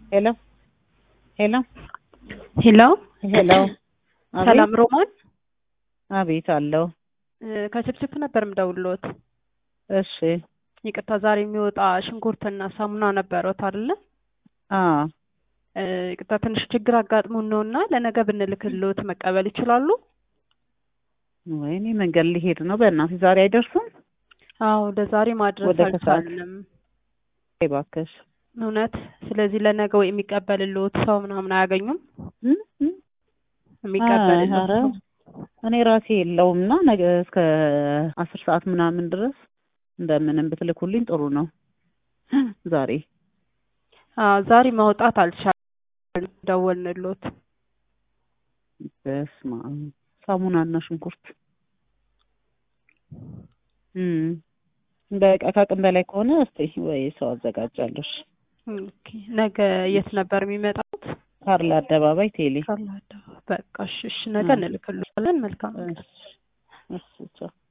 ሄሎ ሄሎ ሄሎ ሄሎ ሰላም ሮማን አቤት አለው ከችፕችፕ ነበር የምደውልዎት። እሺ ይቅርታ ዛሬ የሚወጣ ሽንኩርትና ሳሙና ነበረዎት አይደለ? አ ይቅርታ ትንሽ ችግር አጋጥሞን ነው እና ለነገ ብንልክልዎት መቀበል ይችላሉ? ወይኔ መንገድ ሊሄድ ነው በእናትህ ዛሬ አይደርሱም አዎ ለዛሬ ማድረስ ወደ ከሰዓት። አልቻልንም እባክሽ እውነት። ስለዚህ ለነገ ወይ የሚቀበልልዎት ሰው ምናምን አያገኙም? እም? እም? የሚቀበልልዎት ኧረ ሰው እኔ ራሴ የለውም እና ነገ እስከ አስር ሰዓት ምናምን ድረስ እንደምንም ብትልኩልኝ ጥሩ ነው ዛሬ አዎ ዛሬ ማውጣት አልቻልንም። ደወልንልዎት። በስመ አብ ሳሙናና ሽንኩርት እም በቃ ከአቅም በላይ ከሆነ እስቲ ወይ ሰው አዘጋጃለሽ ኦኬ ነገ የት ነበር የሚመጣው? ካርል አደባባይ ቴሌ ካርል አደባባይ። በቃ እሺ እሺ ነገ እንልክልዎታለን። መልካም ቀን። እሺ እሺ ቻው